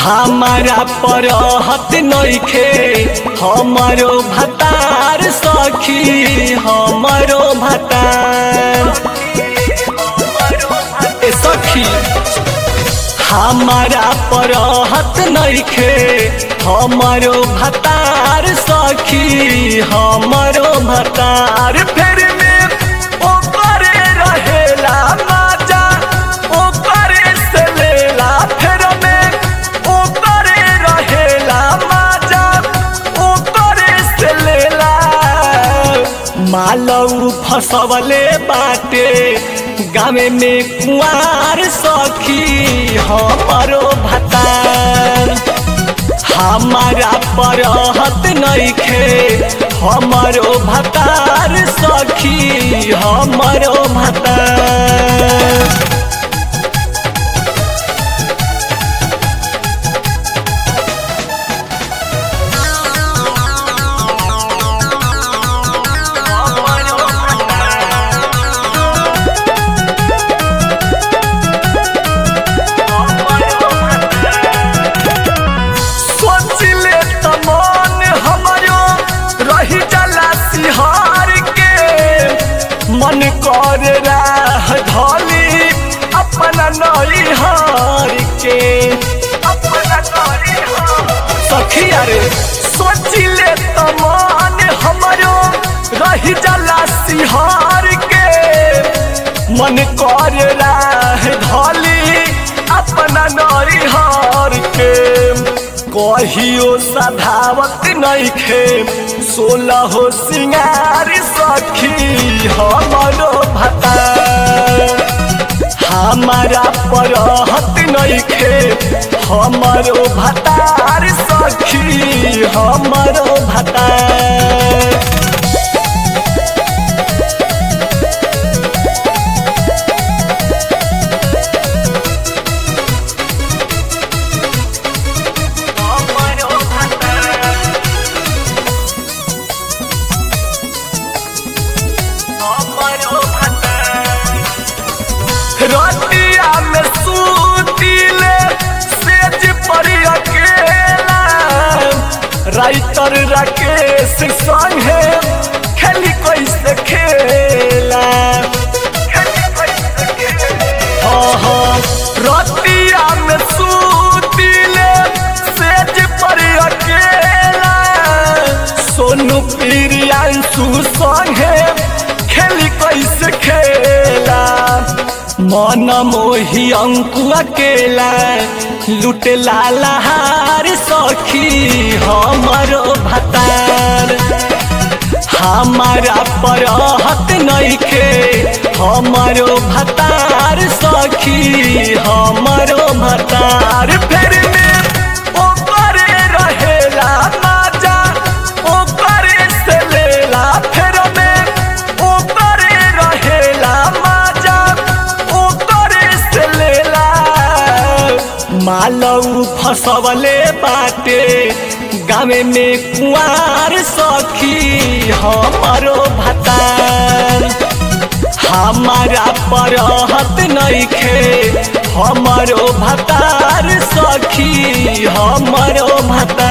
हमारा परहत नइखे हमारो भतार सखी हमारो भतार ए सखी हमारा परहत नइखे हमारो भतार सखी हमारो भतार फेर में ओपरे रहेला माजा ओपरे से लेला फेर में ओपरे रहेला माजा ओपरे से लेला मालऊ फसवले बाटे गामे में कुआर सखी हमारो भतार हमारा परहत नइखे हमारो भतार सखी हमारो भतार सोचले त मन हमरो रही जाला सिहार के मन कर राह धली अपना नैहार के अपना सखी अरे सोचले त मन हमरो रही जाला सिहार के मन कर राह धली अपना नैहार के कहियो सधावत नइखे सोलह सिंगार सखी हमरो भतार हमारा परहत नइखे हमरो भतार सखी हमरो भतार रतिया में सूतिले सेज पर अकेला राइटर राकेश संगे खेली कैसे खेला हाँ हाँ रतिया में सूतिले सेज पर अकेला सोनू प्रियांशु संगे खेली कैसे खेला मन मोही अंकु अकेला लुटे लालहार सखी हमारो भतार हमारा परहत नइखे हमारो भतार सखी हमारो भतार फेर में ओपरे रहेला माजा ओपरे से लेला फेर में ओपरे रहेला माजा ओपरे से लेला मालऊ फसवले बाटे गामे में कुआर सखी हमारो भतार हमारा परहत नइखे हमारो भतार सखी हमारो भतार